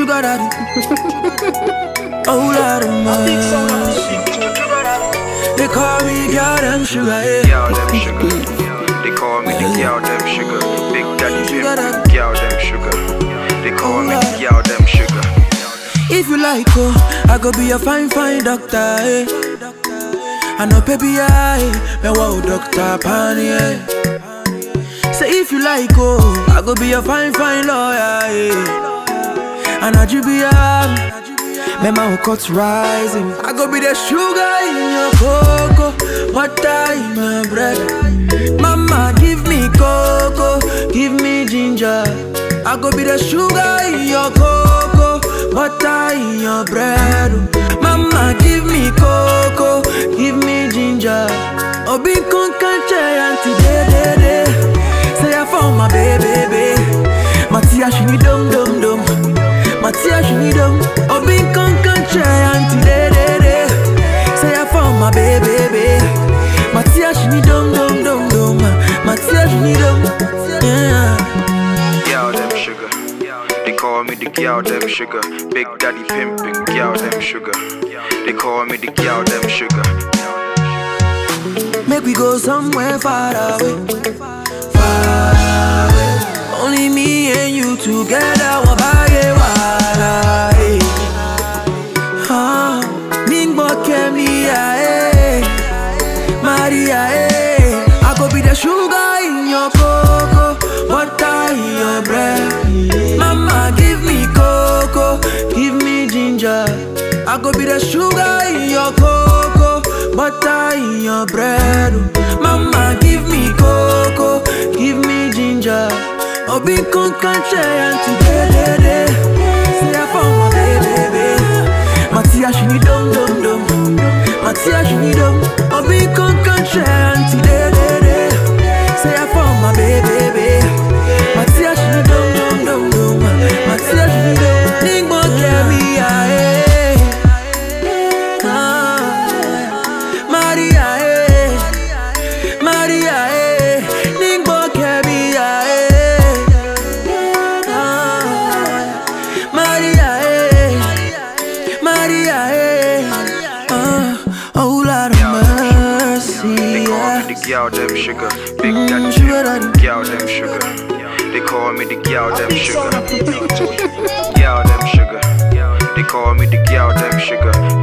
sugar daddy. oh Lord of mercy. They call me girl them sugar, yeah. Girl them sugar. They call me the girl them sugar. Big daddy pimp. Girl them sugar. They call me the girl them sugar. If you like, oh, I go be a fine, fine doctor, eh. I know, baby, I, me wow, doctor, pani, eh. Say if you like, oh, I go be a fine, fine lawyer, eh. And I be a, me my cut rising. I go be the sugar in your cocoa, butter in my bread. Mama, give me cocoa, give me ginger. I go be the sugar in your cocoa, butter in your bread. Mama, give me cocoa, give me ginger. Obi con canche anti de de de. Say I found my baby, baby. Matia she need dum dum dum. Matia she need dum. Obi con canche anti de de de. Say I found my baby, baby. Matia she need dum dum dum dum. Matia she need dum. Yeah. Girl them sugar. They call me the girl them sugar. Big daddy pimping. Girl them sugar. They call me the girl them sugar. Make we go somewhere far away, far away. Only me and you together, wabaye wala. eh. Ah, Ningbo kemi eh, Maria eh. I go be the sugar in your cocoa, butter in your bread. Mama give me cocoa, give me ginger. I go be the sugar in your cocoa, butter in your bread. Mama give me cocoa, give me ginger. Obi con canche anti de de de. Say I found my baby, baby. Matia she need dum dum dum. Matia she need dum. Obi con canche anti de de de. Say I found my baby, baby. Matia she need dum dum dum dum. Matia she need dum. Ningbo kemi eh. Ah, Maria eh. Maria eh. Ningbo kemi eh. Ah, Maria eh. Maria eh. Ah, oh Lord of mercy. They call yeah. me the girl them sugar. Big Mm, daddy sugar pimping. daddy. Girl them sugar. They call me the girl them sugar. Girl them sugar. They call me the girl them sugar.